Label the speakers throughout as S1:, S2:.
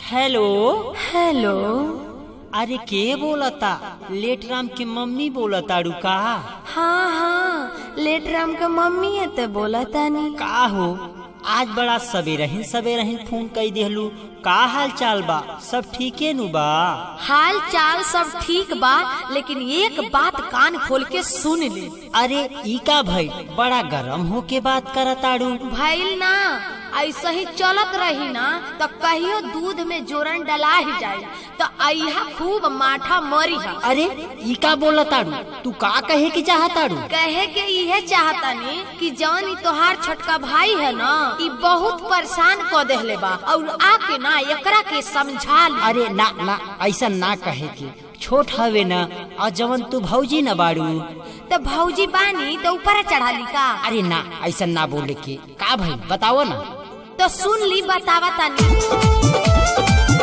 S1: Hello
S2: hello
S1: अरे के बोलता लेट राम के मम्मी बोलता रुका
S2: हाँ हाँ लेट राम का मम्मी है तो बोला तानी
S1: का हो आज बड़ा सवेरे ही सवेरे ही फोन कई देहलू का हाल चाल बा सब ठीके नु बा
S2: हाल चाल सब ठीक बा लेकिन एक बात कान खोल के सुन ले
S1: अरे ई का भाई बड़ा गरम हो के बात करताड़ू
S2: भइल ना ऐसे ही चलत रही ना तो कहियो दूध में जोरन डला ही जाए तो अहा खूब माठा मरी है
S1: अरे ई का बोलताड़ू तू का कहे के चाहताड़ू
S2: कहे के इहे चाहतानी कि जौन ई तोहार छोटका भाई है ना ई बहुत परेशान क देहले बा और आके ना एकरा के समझा ले
S1: अरे ना ना ऐसा ना कहे के छोट हवे ना और जवन तू भौजी न बाड़ू
S2: तो भौजी बानी तो ऊपर चढ़ा ली का
S1: अरे ना ऐसा ना बोले के का भाई बताओ ना
S2: तो सुन ली बतावा तानी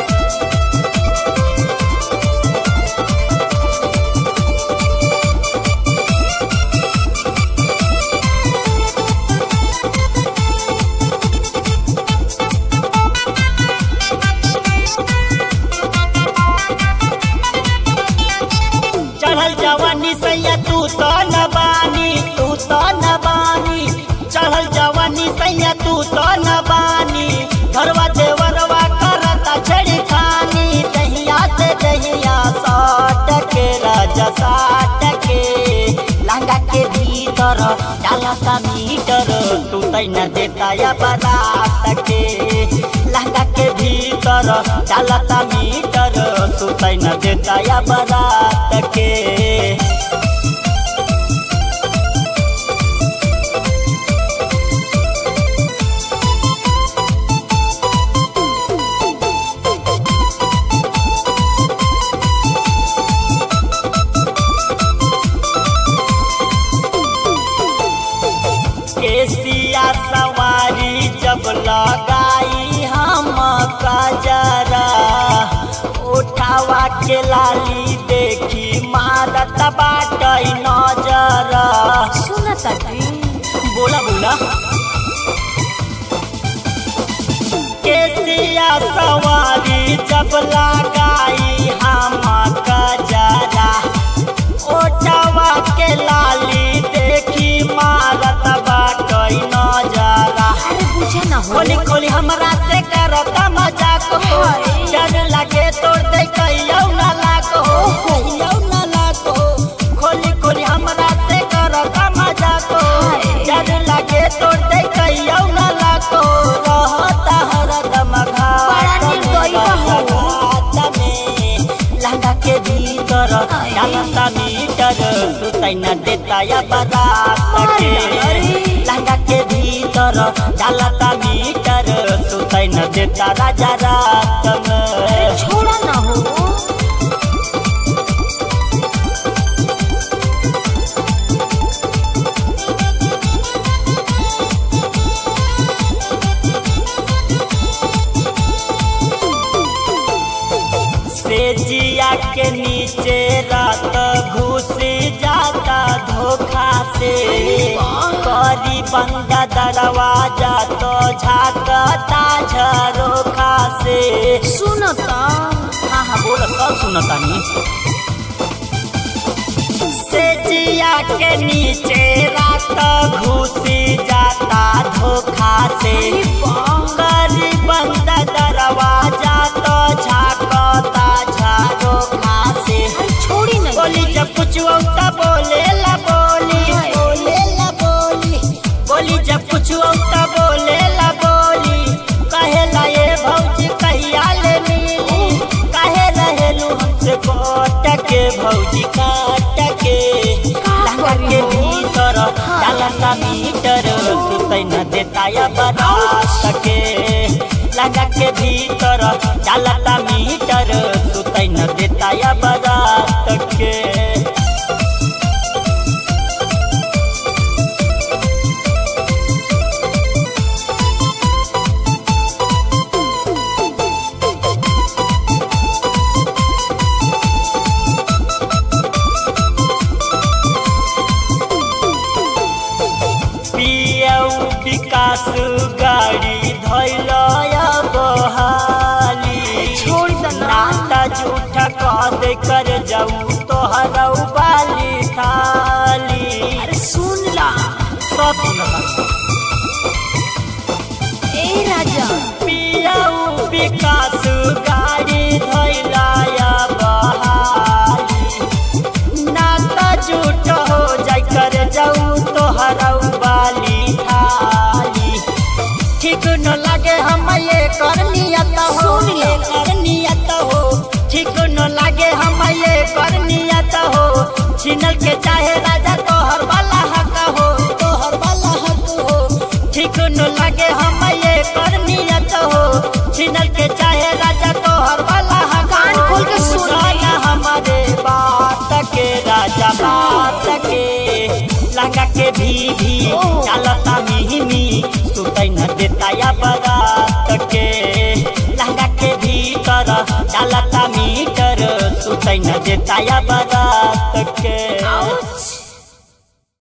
S1: चढ़ल जवानी सैया तू तो न बानी तू तो न बानी चढ़ल जवानी सैया तू तो न बानी घरवा देवरवा करता छड़ी खानी दहिया से दहिया साट के राजा साट के लंगा के भीतर डालता मीटर तू तैना देता या बारात के लंगा के भीतर डालता मीटर तू तैना देता या बारात के केसिया सवारी जब लगाई हम कजरा उठावा के लाली देखी मारत बाटई नजर
S2: सुन तानी
S1: बोला बोला केसिया सवारी जब लगाई हम कजरा ओठवा के लाली देखी मारत बाटई नजरा
S2: अरे बुझे ना हो
S1: खोली खोली हमरा से करता मजाक हो डर लगे तोड़ दे कहियो ना लाग हो कहियो ना लाग हो खोली खोली हमरा से करता मजाक हो डर लगे तोड़ दे कहियो ना लाग हो रहता हरदम
S2: बड़ा निर्दयी बा हो।
S1: घाट में लहंगा के भीतर डालता मीटर सुतै न देता या बारात के लहंगा के भीतर डालता मीटर सुतै न देता राजा रात में
S2: छोड़ा ना हो
S1: से जिया के नीचे रात घुस जाता धोखा से करी बंद दरवाजा तो झाकता झरोखा से
S2: सुन तो
S1: हाँ हाँ बोल सब सुनता नहीं से जिया के नीचे रात घुसी जाता धोखा से करी बंद दरवाजा तो झाकता झरोखा से
S2: छोड़ी नहीं
S1: बोली जब कुछ औता बोले ला बोली बोले ला बोली बोली जब कुछ औता बोले ला बोली कहे ला ये भौजी कहिया ले मिली कहे रहेलू हमसे कोट के भौजी काट के लहंगा के भीतर डालता मीटर सुतै न देता या बारात के लहंगा के भीतर डालता मीटर सुतै न देता या बारात के पियऊ विकास गाड़ी धैल बहाली कर जाऊ तोहरा बाली थाली
S2: अरे सुन ला
S1: सब सुनबा
S2: ए राजा
S1: पियाऊ विकास गाड़ी धैलाया बहाली नाता झूठ हो जाय कर जाऊ तोहरा बाली थाली ठीक न लागे हम ये करनियत हो
S2: सुन लो।
S1: ये करनियत हो ठीक न लागे हम ये करनियत हो छिनल के चाहे राजा तोहर वाला हक हो तोहर वाला हक हो ठीक न लागे हम ये करनियत हो छिनल के चाहे राजा तोहर वाला हक
S2: कान
S1: हो।
S2: खोल के सुन ले।
S1: सुना हमारे बात के राजा बात के लगा के भी भी
S2: ओह।
S1: चलता मिहिमी सुतै न देता या बरात के लहंगा के भीतर चलता मीटर सुतै न देता या बरात